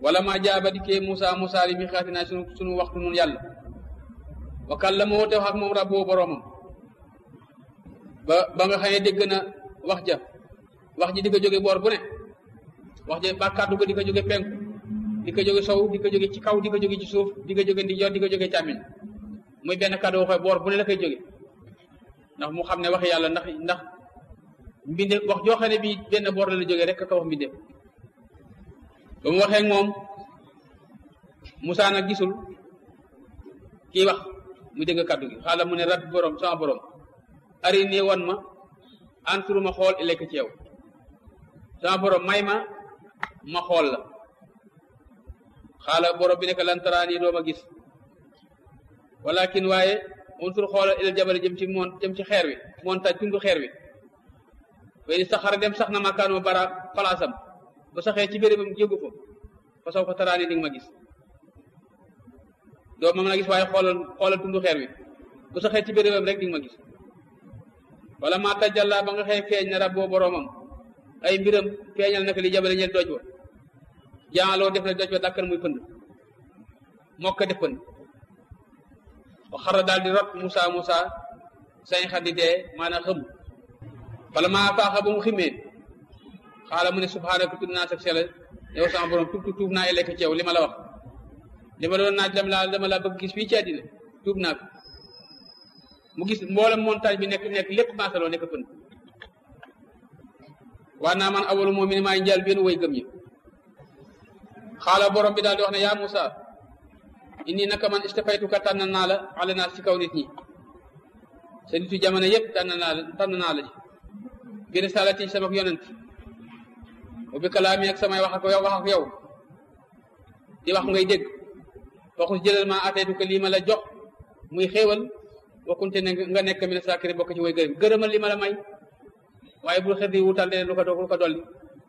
wala ma jaaba dikkee Moussa Moussa li mi xaatinaa sunu sunu waxtu nun yàlla wa kallamoo te wax ak moom rabboo boroomam ba ba nga xëyee dégg na wax ja wax ji di ko jóge boor bu ne wax ja ba kàddu ko di ko jóge penku di ko jóge sow di ko jóge ci kaw di ko jóge ci suuf di ko jóge ndijoor di ko jóge càmmiñ muy benn kàddu waxee boor bu ne la koy jóge ndax mu xam ne wax yàlla ndax ndax mbinde wax joo xam ne bii benn boor la la jógee rek ka wax mbinde ba mu waxee moom Moussa nag gisul kii wax mu dégg kàddu gi xaala mu ne rab borom sama borom ari nii won ma anturu ma xool lekk ci yow sama borom may ma ma xool la xaala borom bi nekk lan taraani doo ma gis walakin waaye unsur xoolal ilal jabal jëm ci moon jëm ci xeer wi montagne tundu xeer wi fay saxara dem sax na makaanoo bara palaasam ba saxee ci bérébam yëgu ko fa saw fa taraani di nga ma gis doo ma mën a gis waaye xoolal xoolal tundu xeer wi bu saxee ci bérébam rek di nga ma gis wala maa tajalla ba nga xëy feeñ na rabboo boroomam ay mbiram feeñal naka li jabale ñeel doj wa jaaloo def na doj wa dàkkan muy pënd mokka def pënd wa xara daal di rot Moussa Moussa sañ xat di dee maanaam xëm wala maa faaxa ba mu ximee xaala mu ne subhaanaka tudd naa sag sele yow sama borom tuub tuub naa lekk ci yow li ma la wax li ma doon naaj dama laa dama laa bëgg gis fii ci àddina tuub naa ko mu gis mboolem montagne bi nekk nekk lépp maasaloo nekk pënd waa naa man awalu moom mi ne maay njaal benn way gëm ñi xaala borom bi daal di wax ne yaa Moussa inni naka man istafaytuka tànn naa la ala naa ci kaw nit ñi sa nitu jamono yëpp tànn naa la tànn naa la ci bi risalati sama yonent wa bi kalaami ak samay wax ak yow wax ak yow di wax ngay dégg waxus jëlal ma ataytu ko lii ma la jox muy xéewal wakkunte ne nga nekk mi ne saakiri bokk ci way gërëm gërëmal li ma la may waaye bul xër di wutal leen lu ko lu ko dolli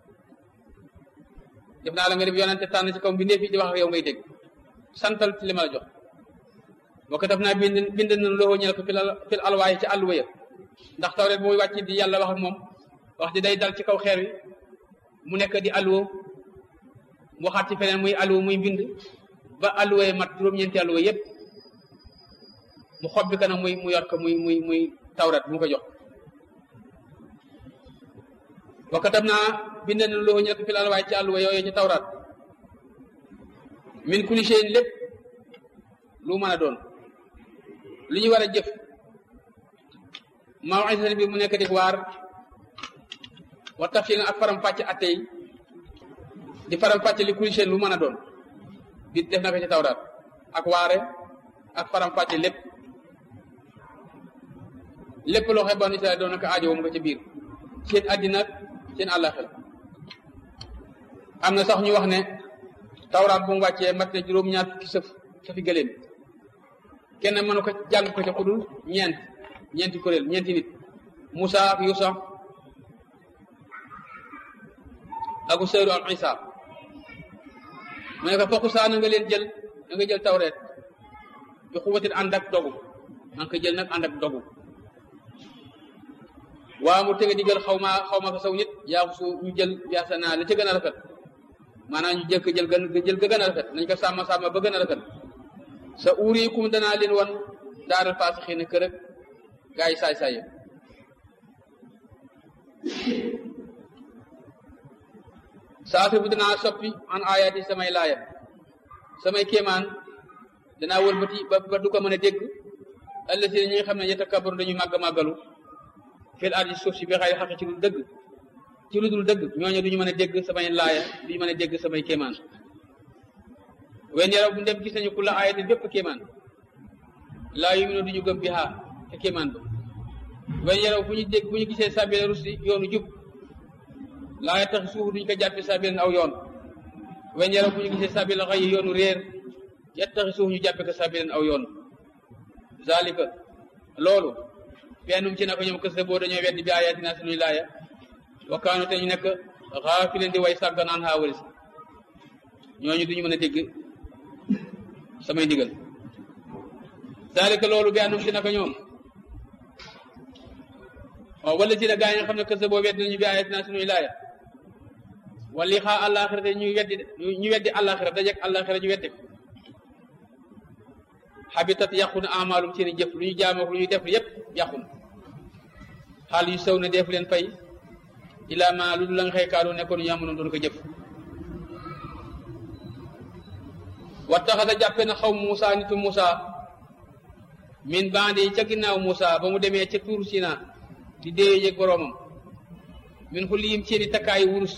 def naa la nga def yonente tànn ci kaw mbindeef yi di wax ak yow ngay dégg santal ci li ma la jox boo ko def naa bind bind na loo ñeel ko fil fil alwaay ci àlluwa ya ndax tawret bu muy wàcc di yàlla wax ak moom wax di day dal ci kaw xeer wi mu nekk di alluwa mu waxaat ci feneen muy alluwa muy bind ba alluwa yi mat juróom-ñeenti alluwa yépp mu xob bi kanam muy mu yor ko muy muy muy tawret bu mu ko jox wa katab naa bind na loo ñeel ko fil alwaay ci àlluwa yooyu ci tawraat min kulli shay'in lépp lu mën a doon lu ñu war a jëf maw'izatan bi mu nekk di waar wa tafsilan ak faram fàcc atte yi di faram fàcc li kulli shay'in lu mën a doon di def na ko ci tawraat ak waare ak faram fàcc lépp lépp loo xam banu Israel doon na ko aajo mu ko ci biir seen àddina seen àllaxira am na sax ñu wax ne tawraat bu mu wàccee mat na juróom-ñaar fukki sëf safi gëléem kenn mënu ko jàng ko ci xudul ñeent ñeenti kuréel ñeenti nit Moussa ak Yuusa ak Useyru ak Isa mu ne ko fokk saa na nga leen jël na nga jël tawreet bi xuwatin ànd ak dogu na nga ko jël nag ànd ak dogu waa mu tege digal xaw ma xaw ma ko saw nit yaa su ñu jël yaasa naa la ca gën a rafet maanaam ñu jëkk jël gën jël ga gën a rafet nañ ko sàmm sàmm ba gën a rafet sa uriikum danaa leen wan daaral faasixi ne kër ak gaa yi saay saay saafir bu danaa soppi an ayaati samay laaya samay kéemaan danaa wëlbati ba ba du ko mën a dégg allasi ñi nga xam ne yatakabaru dañu màgg màggalu fil ardi suuf si bi xay xaqi ci lu dëgg ci lu dul dëgg ñooñu duñu mën a dégg samay laaya duñu mën a dégg samay kéemaan wen yaraw bu dem gis nañu ku la ayatin bépp kéemaan laa yu mino duñu gëm bi xaa te kéemaan ba wen yaraw bu ñu dégg bu ñu gisee sabila rusdi yoonu jub laa tax suuf duñu ko jàppe sabila aw yoon wen yaraw bu ñu gisee sabila xëy yoonu réer yattaxi suuf ñu jàppe ko sabila aw yoon zalika loolu fennum ci naka ñoom kës boo dañoo weddi bi ayatina suñuy laaya wakkaanu te ñu nekk xaafileen di way sàgganaan xaa walis ñooñu duñu mën a dégg samay ndigal zalika loolu bi annum ci naka ñoom waaw wala ci na gaa yi nga xam ne kës boo weddi nañu bi ayatina suñuy laaya wali xaa àllaaxira te ñu weddi ñu weddi àllaaxira dajeg àllaaxira ñu weddi ko xabitat yàqu na amaalum seeni jëf lu ñu jaamoo lu ñu def yépp yàqu na xaal yu sew ne def leen fay ilaa ma lu dul la nga xëy kaanu nekkoon ñu amoon doon ko jëf wattaxada jàppe na xaw Muusa nitu Muusa min bandi ca ginnaaw Muusa ba mu demee ca tuur Sina di déeye yëg boroomam min xu liyim seeni takkaayu wurus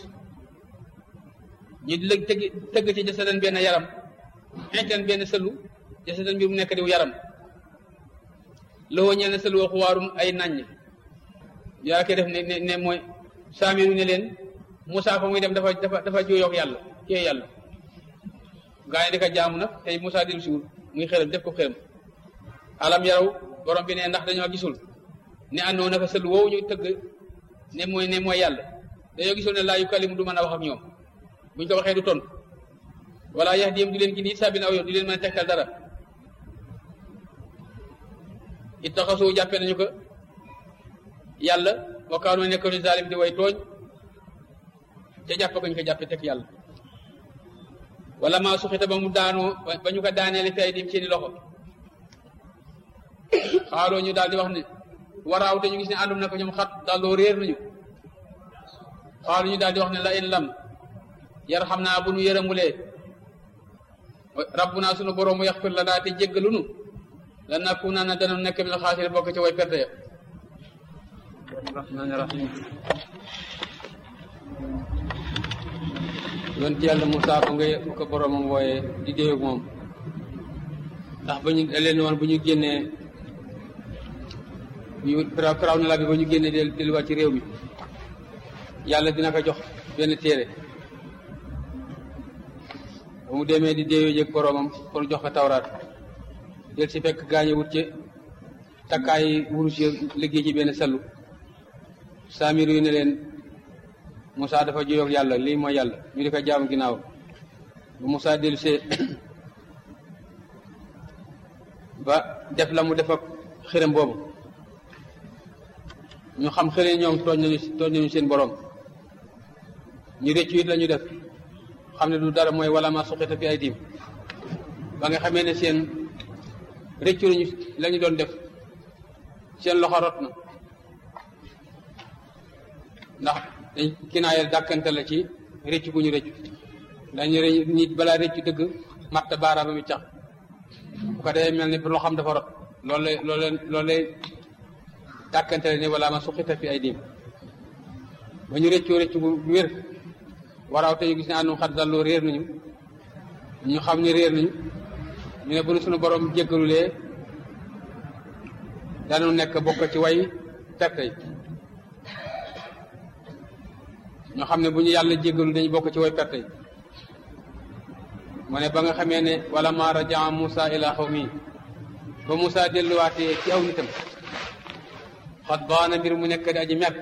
ñu di lëg tëgg tëgg ci jasadan benn yaram xeetan benn sëlu jasadan mbir mu nekk diw yaram lowoo ñel na sëlu wa xuwaarum ay naññ yaa koy def ne ne ne mooy saamiru ne leen Moussa fa muy dem dafa dafa dafa jooyoog yàlla kee yàlla gaa yi di ko jaamu nag tey Moussa dellu siwul muy xërëm def ko xërëm alam yaraw borom bi ne ndax dañoo gisul ne àndoo naka sëlu woowu ñu tëgg ne mooy ne mooy yàlla dañoo gisul ne laa yu kalimu du mën a wax ak ñoom buñ ko waxee du tontu wala yahdihim du leen gindi it sabin aw yoon du leen mën a tegtal dara ittaxasu jàppe nañu ko yàlla wa kaanu nekk ni zalim di way tooñ te jàpp ko ñu ko jàppe teg yàlla wala maa suxita ba mu daanoo ba ñu ko daaneele fi ay dim seeni loxo xaaloo ñu daal di wax ne waraaw te ñu gis ne àndum na ko ñoom xat dalloo réer nañu xaalu ñu daal di wax ne la in lam yar xam naa bu nu yërëmulee rabbuna sunu borom mu yaxfir la daa te jéggalunu la nakku naa na dana nekk mi la xaasir bokk ci way perte ya rahmaani rahim yonent yàlla Moussa ko nga ko boromam wooyee di déeyoog moom ndax ba ñu leen woon bu ñu génnee ñu firaw na la bi ba ñu génnee del delluwaat ci réew mi yàlla dina ko jox benn téere ba mu demee di déeyoo jëg boromam pour jox ko tawraat del si fekk gaañe wut ci takkaay wurus yi liggéey ci benn sallu saamir yu ne leen Moussa dafa juyoog yàlla lii mooy yàlla ñu di ko jaamu ginnaaw ba Moussa dellu see ba def la mu def ak xërëm boobu ñu xam xëre ñoom tooñ nañu tooñ nañu seen borom ñu rëccu it la ñu def xam ne du dara mooy wala ma suqita fi ay diim ba nga xamee ne seen rëccu nañu la ñu doon def seen loxo rot na ndax dañ kinaayal dàkkante la ci rëccu gu ñu rëccu dañu nit balaa rëccu dëgg matt baaraama mi cax bu ko dee mel ni loo xam dafa rot loolu lay loolu lay loolu lay dàkkante la ni wala ma suqita fi ay diim ba ñu rëccoo rëccu bu wér waraaw te ñu gis ne àndum xat dalloo réer nañu ñu xam ne réer nañu ñu ne bu nu suñu borom jéggalulee danu nekk bokk ci way perte yi ñoo xam ne bu ñu yàlla jéggalu dañu bokk ci way perte yi mu ne ba nga xamee ne wala ma rajaa Moussa ila xawmi ba Moussa delluwaatee ci aw nitam xat baana mbir mu nekk di aji mer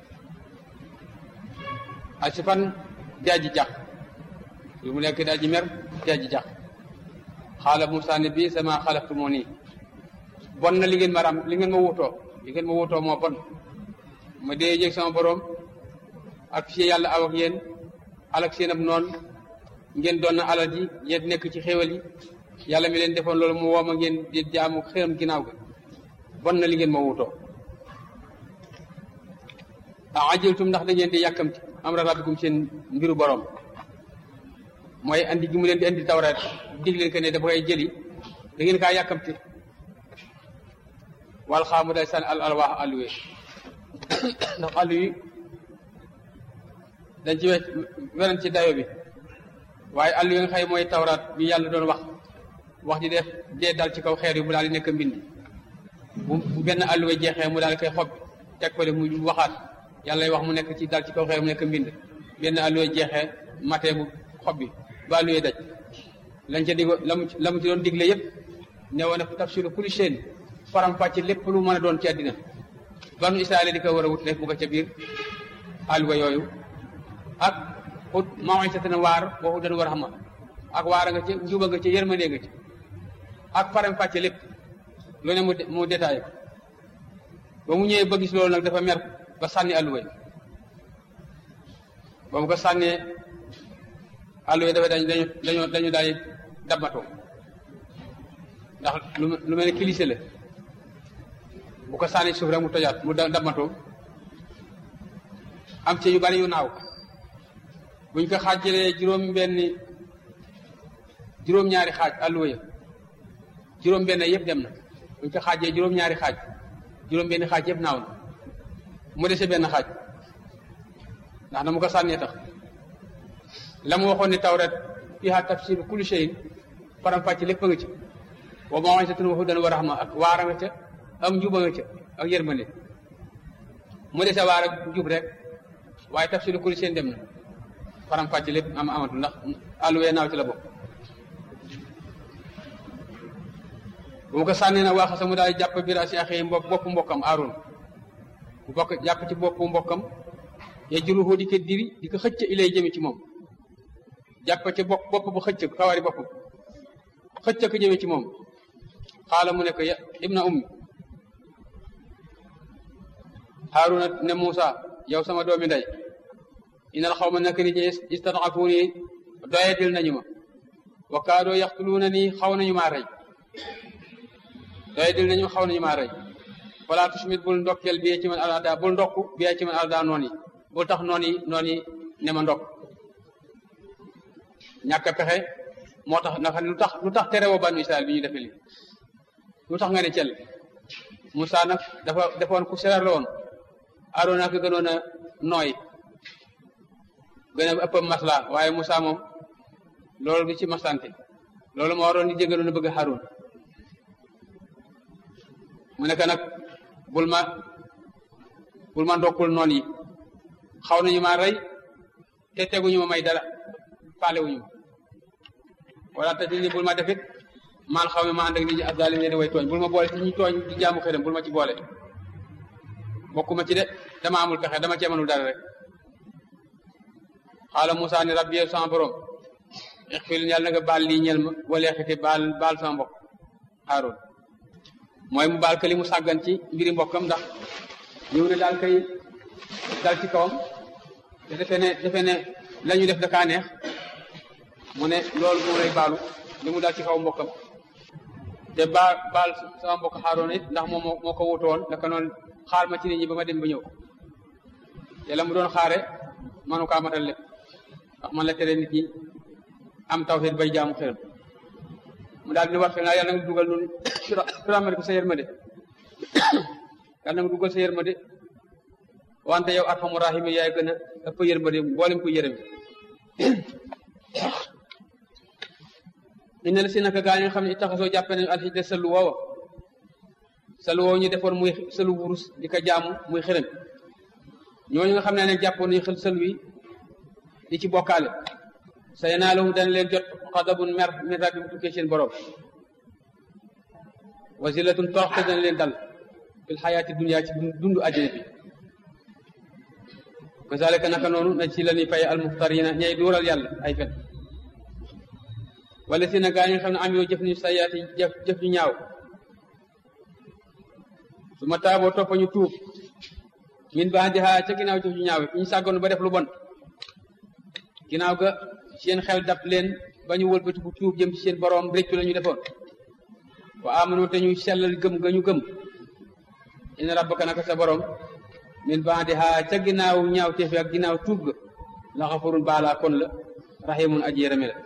asi fan di aji jax mbir mu nekk di aji mer di aji jax xaala Moussa ne bii sama xalaftu moo nii bon na li ngeen ma ram li ngeen ma wutoo li ngeen ma wutoo moo bon ma dee jéeg sama borom ak fi yàlla aw ak yéen alak seen ab noon ngeen doon na alal ji yéen nekk ci xéwal yi yàlla mi leen defoon loolu mu wooma ngeen di jaamu xëram ginnaaw ga bon na li ngeen ma wutoo a ajiltum ndax da ngeen di yàkkamti amra rabbikum seen mbiru borom mooy andi gi mu leen di andi tawraat dig leen que ne dafa koy jëli da ngeen kaa yàkkamti wal xaamu day sànni al alwaax alluwe ndax allu yi dañ ci wecc weren ci dayo bi waaye allu yi nga xëy mooy tawraat bi yàlla doon wax wax ji def dee dal ci kaw xeer yi mu daal di nekk mbind bu benn alluwe jeexee mu daal di koy xob teg ko de mu waxaat yàlla wax mu nekk ci dal ci kaw xeer mu nekk mbind benn alluwe jeexee matee mu xob bi ba alluwe daj lañ ca digo la mu la mu ci doon digle yëpp ne woon a tafsiru kulli shay'in faram fàcc lépp lu mën a doon ci àddina banu Israël di ko war a wut rek bu ko ca biir alluwa yooyu ak ut maw'izatan waar waxu dan war a xama ak waara nga ci njuba nga ci yërmande nga ci ak faram fàcc lépp lu ne mu mu détaillé ko ba mu ñëwee ba gis loolu nag dafa mer ba sànni alluwa yi ba mu ko sànnee àll yi dafa dañ dañu dañu dañu daal dabbatoo ndax lu lu mel ne kilise la bu ko sànni suuf rek mu tojaat mu dabbatoo am ci yu bari yu naaw buñ ko xaajalee juróom benni juróom-ñaari xaaj àlluwa ya juróom benn yëpp dem na buñ ko xaajee juróom-ñaari xaaj juróom benni xaaj yëpp naaw na mu dese benn xaaj ndax na mu ko sànnee tax la mu waxoon ne tawret fiha tafsir kulli shay'in faram fàcc lépp a nga ci wa maw'izatun wa hudan wa rahma ak waara nga ca am njuba nga ca ak yërmande mu dese waar ak njub rek waaye tafsir kulli shay'in dem na faram fàcc lépp am amatu ndax àlluwee naaw ci la bokk bu mu ko sànnee nag waa xasa mu daal jàpp biir si axee mbokk bopp mbokkam Aaron bu bokk jàpp ci bopp mbokkam ye juruxoo di ko diri di ko xëcc ilay jëme ci moom jàpp ci bopp bopp bu xëcc kawari bopp xëcc ko jëme ci moom xaala mu ne ko ya ibna ummi Haaruna ne Muusa yow sama doomi ndey inal xaw ma nekk nit ñi istad'afuuni doyadil nañu ma wa kaadoo yaxtuluuna nii xaw nañu maa rey doyadil nañu xaw nañu maa rey wala tusmit bul ndokkeel bi ci man alada bul ndokk bi ci man alada noon yi bul tax noon yi noon yi ne ma ndokk ñàkk a pexe moo tax ndax lu tax lu tax terewoo banu Israël bi ñu defee lii lu tax nga ne cel Moussa nag dafa defoon ku serar la woon Aarona ko gënoon a nooy gën a ëpp masla waaye Moussa moom loolu du ci masante loolu moo waroon di jégaloon a bëgg Haroun mu nekk nag bul ma bul ma ndokkul noon yi xaw nañu ma rey te teguñu ma may dara faale wuñu ma wala te ni bul ma defit maan xaw ma ma ànd ak nit ñi azalim leen way tooñ bul ma boole ci ñi tooñ di jaamu xërëm bul ma ci boole bokkuma ci de dama amul pexe dama cee mënul dara rek xaala Moussa ni rabbi yow sama borom ixfir yàlla na nga baal lii ñel ma wala xiti baal baal sama mbokk Haroun mooy mu baal ka li mu sàggan ci mbiri mbokkam ndax ñëw ne daal kay dal ci kawam te defe ne defe ne la ñu def dakaa neex mu ne loolu moo lay baalu li mu dal ci kaw mbokkam te baal baal sama mbokk Haroun it ndax moom moo ko wutu woon naka noonu xaar ma ci nit ñi ba ma dem ba ñëw te la mu doon xaare manu kaa matal lépp ndax man la tere nit ñi am tawhid bay jaamu xërëm mu daal di wax naa yàlla nga dugal noonu firamari ko sa yërmande yàlla nga dugal sa yërmande wante yow arhamu rahimi yaay gën a ëpp yërmande mboolem ko yërëm inna la si naka gaa ñi nga xam ne taxasoo jàppe nañu alxijda sëlu woowa sëlu woow ñu defoon muy sëlu wurus di ko jaamu muy xërëm ñooñu nga xam ne nag jàppoon nañu xel sëlu yi di ci bokkaale sa yanaalahum dana leen jot xadabun mer min rabbi bu tukkee seen borom wa zillatun toroxte dana leen dal fil xayaati dunia ci dundu àddina bi kazalika naka noonu na ci la ñuy fay almuxtarina ñay duural yàlla ay fen wala si na gaa ñi nga xam ne am yoo jëf ñu sayaati jëf jëf ñu ñaaw su ma taaboo toppa ñu tuub min baax di xaa ca ginnaaw jëf ñu ñaaw ñu sàggoon ba def lu bon ginnaaw ga seen xel dab leen ba ñu wëlbati bu tuub jëm ci seen borom réccu la ñu defoon wa amanu te ñu sellal gëm ga ñu gëm inna rabbaka naka sa borom min baadiha ca ginnaaw ñaaw teefi ak ginnaaw tuub ga la xafurun baalaa kon la rahimun aji yërëme la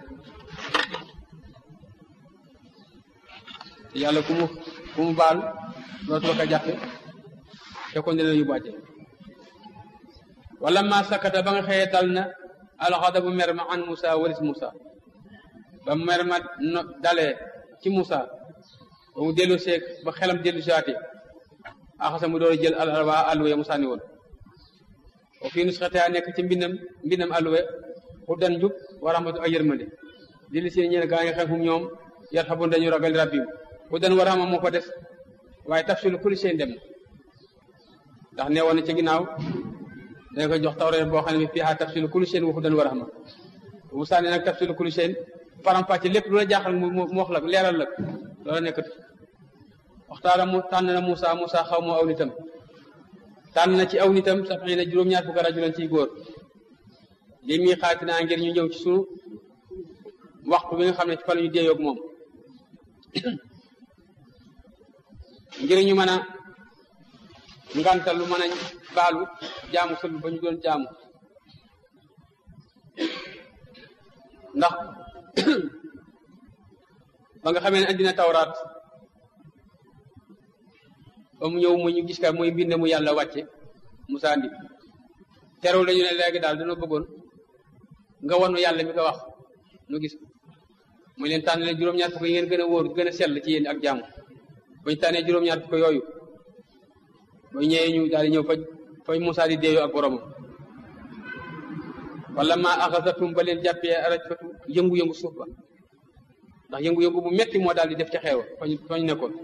yàlla ku mu ku mu baal dootu la ko jàppe te kon dina yu bàjje wala ma sakata ba nga xëyee dal na alxadabu mer ma an Moussa waris Moussa ba mer ma no dalee ci Moussa ba mu dellu seeg ba xelam dellu saati axasa mu door a jël alwa alluwe Moussa ni woon o fii nusxata nekk ci mbindam mbindam alluwe hudan njub wa rahmatu ak yërmande di li seen ñeen gaa ngi xam hum ñoom yar xabun dañu ragal rabbim hudan wa rahma moo fa des waaye tafsilu kulli seen dem ndax nee woon na ci ginnaaw dañ ko jox tawreet boo xam ne fiihaa tafsilu kulli shay'in wa hudan wa rahma Moussa ne nag tafsilu kulli shay'in faram-fàcce lépp lu la jaaxal mu mu wax la leeral la loola nekkatu waxtaana mu tànn na Moussa Moussa xaw moo aw nitam tànn na ci aw nitam sax xëy na juróom-ñaar fukki rajulan ciy góor li muy xaati naa ngir ñu ñëw ci sunu waxtu bi nga xam ne fa la ñu déeyoog moom ngir ñu mën a ngantal lu mën a baalu jaamu sël ba ñu doon jaamu ndax ba nga xamee ne andi na tawraat ba mu ñëw mu ñu gis ka muy mbind mu yàlla wàcce Musaa andi terew la ñu ne léegi daal dana bëggoon nga wanu yàlla mi ko wax nu gis muy leen tànn leen juróom-ñaar fukk yi ngeen gën a wóor gën a sell ci yéen ak jaamu bañ tànnee juróom-ñaar fukk yooyu ba ñëwee ñu daal di ñëw fa fa Musaa di deeyoo ak boromam wala ma axasatum ba leen jàppee rajfatu yëngu-yëngu suuf ba ndax yëngu-yëngu bu metti moo daal di def ca xeewa fañ fañ nekkoon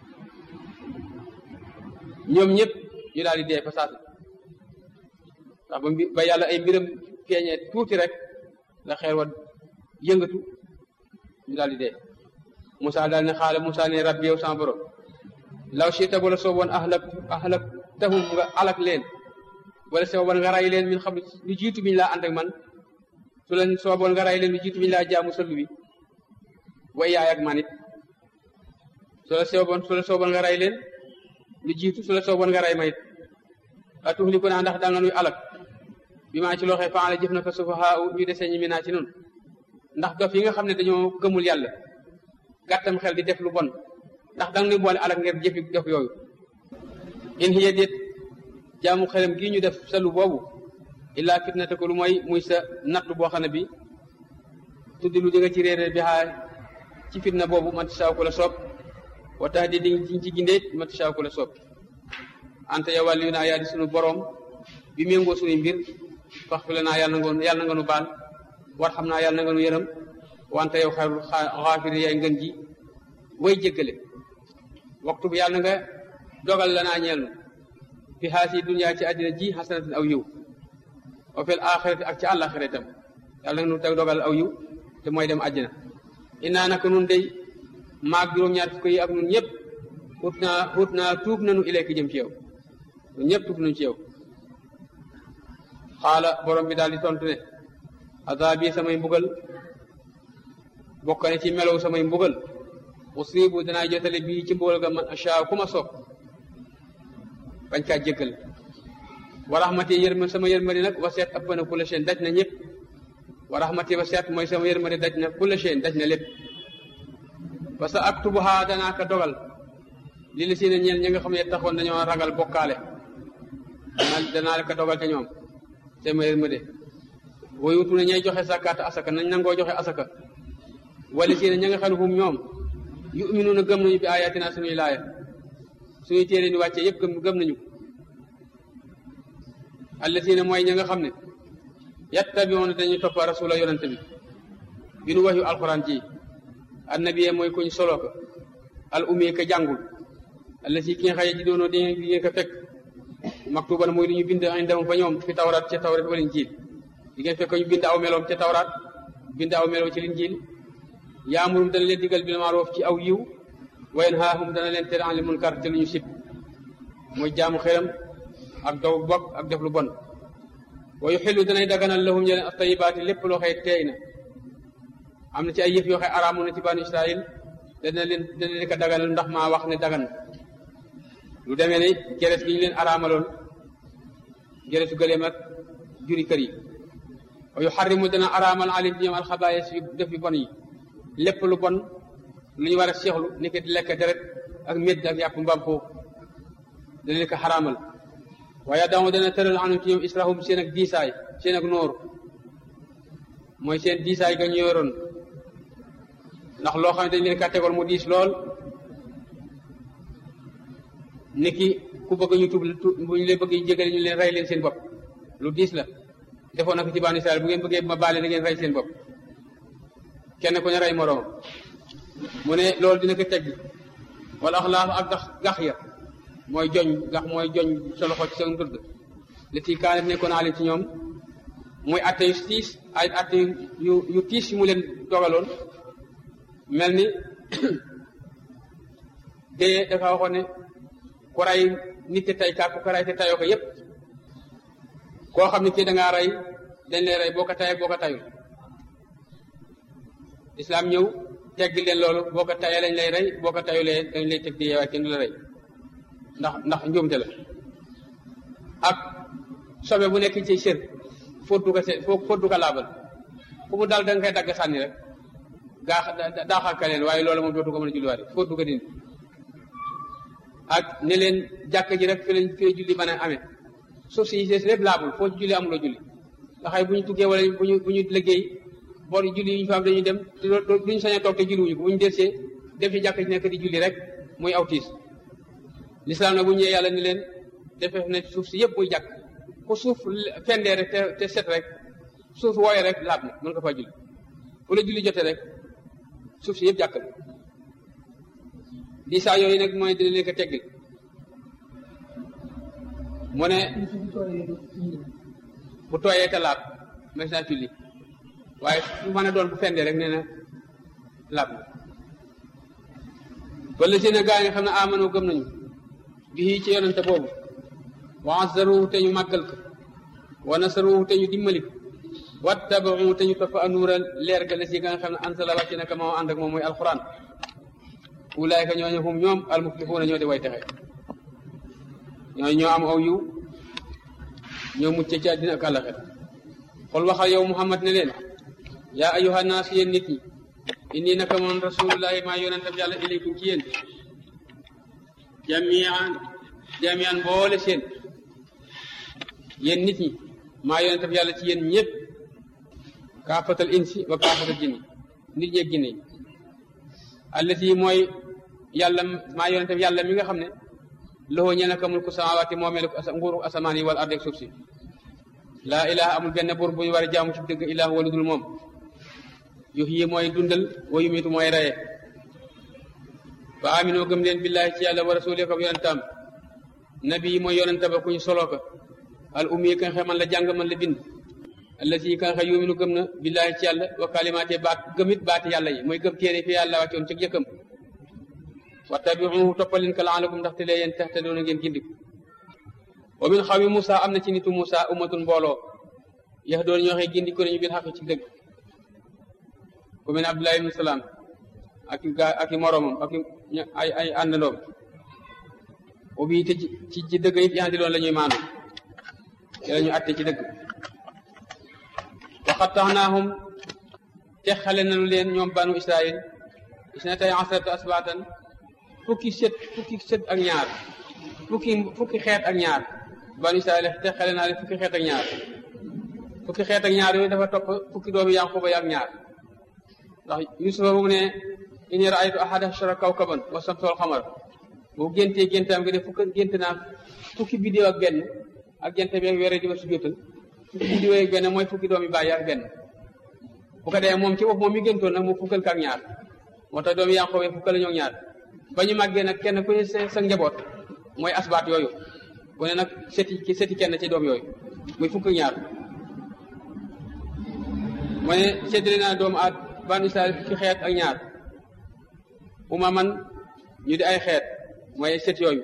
ñoom ñëpp ñu daal di dee fa saasa ndax ba mbi ba yàlla ay mbiram feeñee tuuti rek la xeer wa yëngatu ñu daal di dee Moussa daal ne xaala Moussa ne rabbi yow sama borom law chita wala sooboon ahlak ahlak tahum nga alak leen wala sooboon nga ray leen min xam lu jiitu biñu laa ànd ak man su leen sooboon nga ray leen lu jiitu biñu laa jaamu sëllu bi way yaay ak man it su la sooboon su la sooboon nga ray leen lu jiitu su la sooboon nga ray ma it a tuxli ko naa ndax dal na nuy alak bi maa ci looxee faala jëf na ko sufahaa ñu desee ñi mi naa ci noonu ndax dof yi nga xam ne dañoo gëmul yàlla gàttam xel di def lu bon ndax danga nuy boole alak ngir jëfi dof yooyu in hiya déet jaamu xelam gii ñu def salu boobu illaa fitnate ko lu mooy muy sa natt boo xam ne bi tuddi lu jóge ci réeréer bi xaa ci fitna boobu man saaw ko la soob wa tax di diñ ci gindeet man saaw ko la soob ante yow wàllu naa yaa di sunu boroom bi méngoo sunuy mbir fax fi la naa yàlla nga yàlla nga nu baal war xam naa yàlla nga nu yërëm wante yow xayrul xaafiri yaay ngën ji way jéggale waxtu bi yàlla nga dogal la naa ñeel nu fi xaasi dunya ci àddina ji xasanatin aw yiw wa fil axirati ak ci àllaxira itam yàlla nga nu teg dogal aw yiw te mooy dem àddina innaa naka nun day maag juróom-ñaar fukk yi ak nun ñëpp xut naa xut naa tuub nanu ilayka jëm ci yow nun ñëpp tuub nañu ci yow xaala borom bi daal di tontu ne azaabi samay mbugal bokk ne ci melow samay mbugal usibu danaa jotale bii ci mbugal ga man ashaa ku ma soob bañ kaa jéggal wa rahmati yërma sama yërmande nag wa seet ëpp na kulla seen daj na ñëpp wa rahmati wa seet mooy sama yërmande daj na kulla seen daj na lépp parce que aktubuha danaa ko dogal li li si ne ñeel ñi nga xam ne taxoon dañoo ragal bokkaale danaa la ko dogal ca ñoom sama yërmande woyutu ne ñay joxe zakkaat asaka nañ nangoo joxe asaka wala si ne ña nga xam ne hum ñoom yuminuuna gëm nañu bi ayatina suñuy laaya suñuy téere ni wàccee yëpp gëm gëm nañu allazina mooy ña nga xam ne yattabiuna dañuy topp rasula yonante bi bi nu waxyu alquran ji annabiye mooy kuñ solo ko al ummi ka jàngul allazi ki nga xaye ji doonoo di ngeen ko fekk maktuban mooy lu ñu bind indam fa ñoom fi tawraat ca tawraat wala injiil di ngeen fekk ñu bind aw meloom ca tawraat bind aw meloom ci linjiil yaamurum dana leen digal bil maaroof ci aw yiw wa yanhaahum dana leen tere an li munkar te lu ñu sib mooy jaamu xelam ak daw bokk ak def lu bon wa yuxillu danay daganal lahum ñeleen ak tayibaati lépp loo xëy teey na am na ci ay yëf yoo xëy araamu na ci banu israil dana leen dana leen ko daganal ndax maa wax ne dagan lu demee ne geres gi ñu leen araamaloon geresu gëleem ak juri kër yi wa yuxarrimu dana araamal alim ci ñoom alxabaayis yu def yu bon yi lépp lu bon lu ñu war a seexlu ni ko lekk deret ak médd ak yàpp mbaam foofu dana leen ko xaraamal waaye dama dana tëral anum ci ñoom israhum seen ak diisaay seen ak noor mooy seen diisaay ga ñu yoroon ndax loo xam ne dañ leen ka tegoon mu diis lool niki ku bëgg ñu tub bu ñu leen bëgg jégale ñu leen rey leen seen bopp lu diis la defoon na ko ci banu Israel bu ngeen bëggee ma baale na ngeen rey seen bopp kenn ku ne rey moroom mu ne loolu dina ko teggi wala axlaaf ak gax gax ya mooy joñ gax mooy joñ sa loxo ci sa ndëgg li tii kaanef nekkoon naa leen ci ñoom muy atte yu tiis ay atte yu yu tiis yu mu leen dogaloon mel ni dee dafa waxoon ne ku rey nit te tey kaa ku ko rey te tayoo ko yépp koo xam ne kii da ngaa rey dañ lay rey boo ko tayee boo ko tayul islam ñëw tegg leen loolu boo ko tayee lañ lay rey boo ko tayulee dañ lay teg di yeewaay kenn du la rey ndax ndax njuumte la ak sobe bu nekk ci sër fóotu ko se fóotu ko laabal fu mu dal da nga koy dagg sànni rek gaa daaxal ka leen waaye loolu moom dootu ko mën a julliwaat fóotu ko dindi ak ne leen jàkk ji rek fi lañ fi julli mën a amee suuf si des lépp laabul foo ci julli amuloo julli nga xay bu ñu tuggee wala bu ñu bu ñu liggéey boor julli yi ñu fa am dañuy dem duñu sañ a toog te julliwuñu ko bu ñu desee def ci jàkk ji nekk di julli rek muy awtiis lislaam nag bu ñëwee yàlla ni leen defee ne suuf si yëpp muy jàkk ku suuf fendee rek te te set rek suuf wooye rek laab na mën nga faa julli bu la julli jotee rek suuf si yëpp jàkk la di saa yooyu nag mooy dina leen ko teggil mu ne bu tooyee te laab mais naa julli waaye fu mën a doon bu fendee rek nee na laab na wala seen gaa yi nga xam ne amano gëm nañu bii ci yonente boobu wa azzaruhu te ñu màggal ko wa nasaruhu te ñu dimbali ko wattabaxu te ñu topp anuura leer ga la si nga xam ne ansala wàcc naka moo ànd ak moom mooy alquran ulaayka ñooñu hum ñoom almuflixuuna ñoo di way texe ñooñu ñoo am aw yiw ñoo mucc ci àddina ak àllaxira xol waxal yow muhammad ne leen yaa ayuha naas yéen nit ñi inni naka moom rasulullahi maa yonentam yàlla ilaykum ci yéen jamian jamian boole seen yéen nit ñi maa yonentam yàlla ci yéen ñëpp kaafatal insi wa kaafatal jinni nit ñeeg jinne yi allati mooy yàlla maa yonentam yàlla mi nga xam ne loxo ñe naka mulku samawaati moomeelu nguuru asamaan yi wala ardeeg suuf si laa ilaha amul benn buur bu ñu war a jaamu ci dëgg ilah wala dul moom yox yi mooy dundal wa yumitu mooy reye fa aminoo gëm leen billahi ci yàlla wa rasuuli ko yonentam nabi yi mooy yonenta ba kuñ solo ko al ummi ka nga xam man la jàng man la bind allati ka nga xam yuminu gëm na billahi ci yàlla wa kalimaate baat gëmit baati yàlla yi mooy gëm téere fi yàlla wàccoon ci jëkkam wattabiuhu toppaleen ka laalakum ndaxte lee yéen taxte doona ngeen gindiku wa min xawmi Moussa am na ci nitu Moussa ummatun mbooloo yax doon ñoo xee gindiku nañu bil xaq ci dëgg ku mel ne Abdullah ibn Salaam ak i gaa ak i moromam ak i ay ay àndandoom ubi te ci ci dëgg it yaa loon la ñuy maandu te la ñu atte ci dëgg waxataxnaahum te xale nañu leen ñoom banu Israil isnatay asrata asbaatan fukki sët fukki sët ak ñaar fukki fukki xeet ak ñaar banu Israil te xale naa leen fukki xeet ak ñaar fukki xeet ak ñaar yooyu dafa topp fukki doomi Yanquba ak ñaar ndax Yusufa bu mu ne inni raaytu ahada ashara kawkaban wa samsa wal xamar bu géntee géntaam gi ne fukk gént naa fukki bidéew ak benn ak jant bi ak weer di ma sujjóotal fukki bidéew ak benn mooy fukki doomi bàyyi ak benn bu ko dee moom ci bopp moom mi géntoon nag mu fukkal ka ak ñaar moo tax doomi Yanqooba fukkal ñoo ñaar ba ñu màggee nag kenn ku ne sa njaboot mooy asbaat yooyu bu ne nag seti ki seti kenn ci doom yooyu muy fukk ñaar mu ne séddale naa doomu at banu Israel fukki xeet ak ñaar uma man ñu di ay xeet mooy set yooyu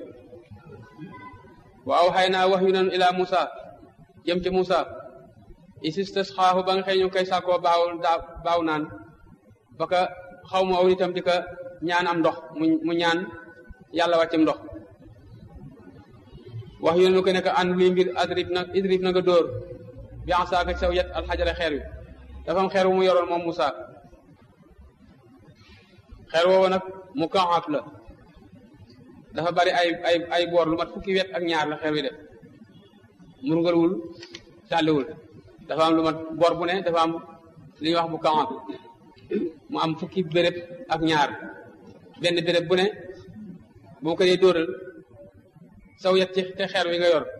waaw xëy naa wax yu nanu ilaa Moussa jëm ci Moussa isis xaafu ba nga xëy ñu koy sàkkoo baaw baaw naan ba ka xaw ma aw itam di ka ñaan am ndox mu mu ñaan yàlla wàccam ndox wax yu nanu ko ne an luy mbir adrib na idrib na nga dóor bi en saaka saw yet alxajara xeer wi dafa am xeer wu mu yoroon moom Moussa xeer woowu nag mu kaxaaf la dafa bari ay ay ay boor lu mat fukki wet ak ñaar la xeer wi def murgalwul sàlliwul dafa am lu mat boor bu ne dafa am li ñuy wax bu kaxaaf mu am fukki béréb ak ñaar benn béréb bu ne boo ko dee dóoral saw yet ci te xeer wi nga yor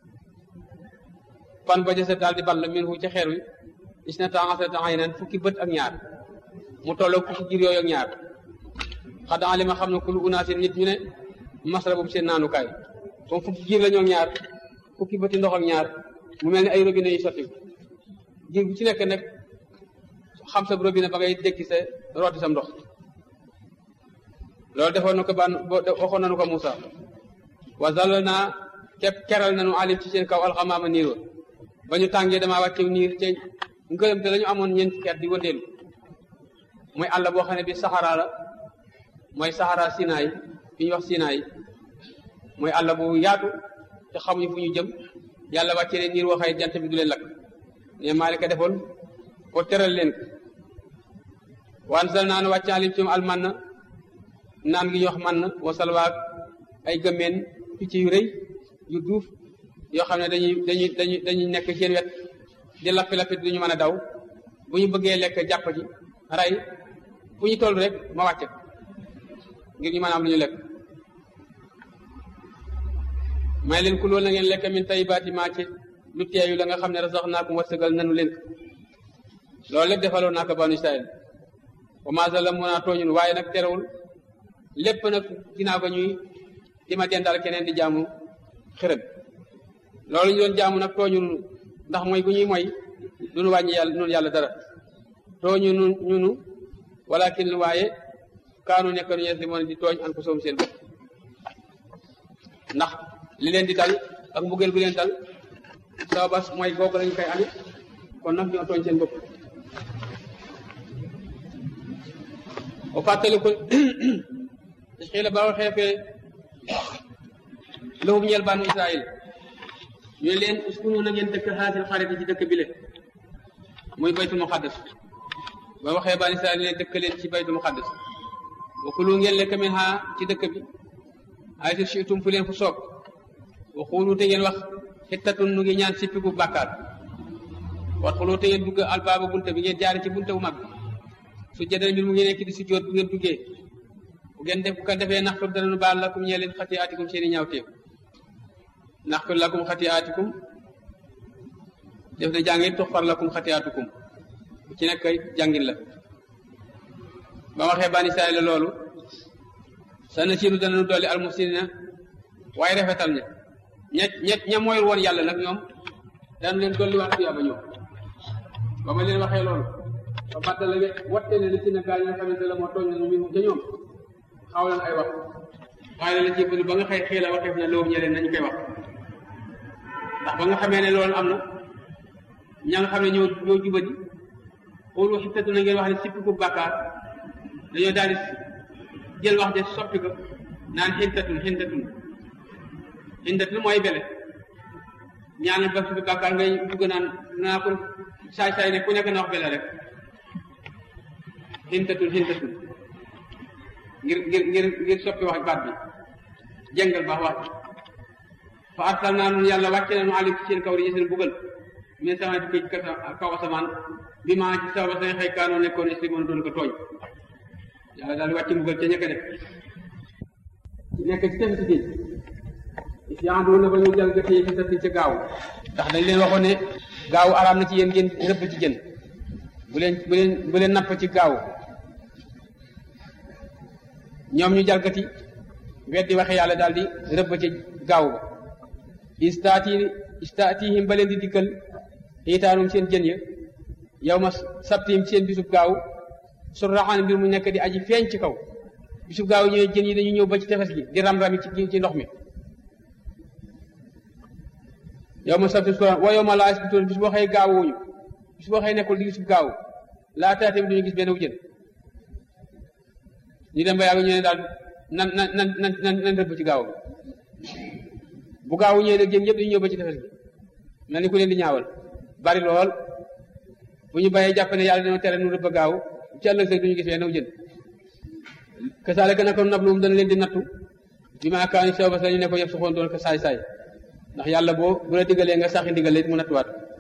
fan ba jësa daal di ball min hu ci xeer wi is na taasata aynan fukki bët ak ñaar mu tolloo fukki jir yooyu ak ñaar xadaa li ma xam ne kulu unaasin nit ñu ne masra boobu seen naanukaay comme fukki giir la ñoo ñaar fukki bëti ndox ak ñaar mu mel ni ay robinet yu sotti giir bu ci nekk nag xam sa robinet ba ngay dékki sa rooti sam ndox loolu defoon na ko ban waxoon nañu ko Moussa wa zalal naa képp keral nañu alim ci seen kaw alxamaama niiroo ba ñu tàngee damaa wàccew niir te ngërëm te la ñu amoon ñeent fukki at di wëndeelu mooy àll boo xam ne bi saxaraa la mooy saxaraa sinaay fi ñuy wax sinaay mooy àll bu yaatu te xamuñu fu ñu jëm yàlla wàccee leen niir waxay jant bi du leen lakk ne maa ka defoon pour teral leen ko waan sal naan wàcc alim ci almanna naan gi ñu wax man wa salwaak ay gëmmeen picc yu rëy yu duuf yoo xam ne dañuy dañuy dañuy dañuy nekk seen wet di lappi lappi duñu mën a daw bu ñu bëggee lekk jàpp ji rey fu ñu toll rek ma wàcce ngir ñu mën a am lu ñu lekk may leen ku loolu na ngeen lekk min tayyibaati maa ci lu teeyu la nga xam ne razaqnaakum wërsëgal nanu leen loolu lépp defaloon naa ko banu Israël wa maa zalamunaa tooñun waaye nag terewul lépp nag dinaa ko ñuy di ma dendal keneen di jaamu xërëm loolu ñu doon jaamu nag tooñun ndax mooy bu ñuy mooy duñu wàññi yàlla noonu yàlla dara tooñu nu ñunu walakin waaye kaanu nekk nu yes li moon di tooñ an ko soom seen bopp ndax li leen di dal ak mbugeel gu leen dal sababas mooy googu lañu koy amit kon nag ñoo tooñ seen bopp o fàttali ko xëy la ba waxee fee lahum ñeel banu Israël ñu leen uskunu na ngeen dëkk xaasil xarit ci dëkk bi le muy baytul muqaddas ba waxee banu Israël leen dëkk leen ci baytul muqaddas wa kulu ngeen lekk min ha ci dëkk bi ay si shiitum fu leen fu soob wa xuulu te ngeen wax xittatun nu ngi ñaan sippiku bàkkaar wat xulu te ngeen dugg albaaba bunte bi ngeen jaari ci bunte bu mag bi su jëdal mbir mu ngi nekk di si jóot bu ngeen duggee bu ngeen def bu ko defee naxtur danañu baal lakum ñee leen xati aatikum seeni ñaawteef naxtur lakum xati aatikum def na jàngit tuxfar lakum xati aatikum bu ci nekk jàngin la ba waxee bani Israayil la loolu sa na siinu danañu dolli almusinina waaye rafetal ña ña ña ña mooy woon yàlla nag ñoom daan leen dolli waat tuyaaba ñoom ba ma leen waxee loolu ba fàttali ne watte ne li ci ne gaa yi nga xamante la moo tooñ nañu mbir ca ñoom xaw leen ay wax waaye la ci bëri ba nga xëy xëy la waxeef na loolu ñeleen nañu koy wax ndax ba nga xamee ne loolu am na ña nga xam ne ñoo ñoo jubadi xoolu xittatu na ngeen wax ne sippi ku bàkkaar dañoo daal di jël wax de soppi ko naan xintatun xintatun xintatun mooy bele ñaan ba fi bàkkaar ngay dugg naan naa ko saay saay ne ku nekk na wax bele rek xintatun xintatun ngir ngir ngir ngir soppi wax baat bi jëngal baax wax fa arsal naa nun yàlla wàcce nañu alim ci seen kaw di seen bugal min sama di ko kaw asamaan bi maa ci sababa sañ xëy kaanoo nekkoon est moon doon ko tooñ yàlla daal wàcce mbugal ca ñëkk def nekk ci tefes géej yandu na ba ñu jalgatee fi satti ca gaaw ndax dañ leen waxoon ne gaaw araam na ci yéen ngeen rëbb ci jën bu leen bu leen bu leen napp ci gaaw ñoom ñu jalgati weddi waxe yàlla daal di rëbb ci gaaw ba istaati istaatihim ba leen di dikkal xiitaanum seen jën ya yow ma sabtihim seen bisub gaaw su raxaan mbir mu nekk di aji feeñ ci kaw bisub gaaw ñëwee jën yi dañu ñëw ba ci tefes gi di ram-rami ci ci ndox mi yow ma sabti su wa yow ma laa isbitoon bis boo xëy gaawuñu bis boo xëy nekkul di bisub gaaw laa taate bi duñu gis benn wu jën ñu dem ba yàgg ñu ne daal nan nan nan nan nan nan rëbb ci gaaw bi bu gaawu ñëwee nag jën yëpp dañu ñëw ba ci tefes gi mel ni ku leen di ñaawal bari lool bu ñu bàyyee jàpp ne yàlla dina tere nu rëbb gaaw ci ëllëg sax duñu gis benn wu jën kasaalika naka nabluhum dana leen di nattu bi maa kaanu sababa sa ñu ne ko yëpp su xoon doon ko saay saay ndax yàlla boo bu la diggalee nga saxi ndigalee mu nattuwaat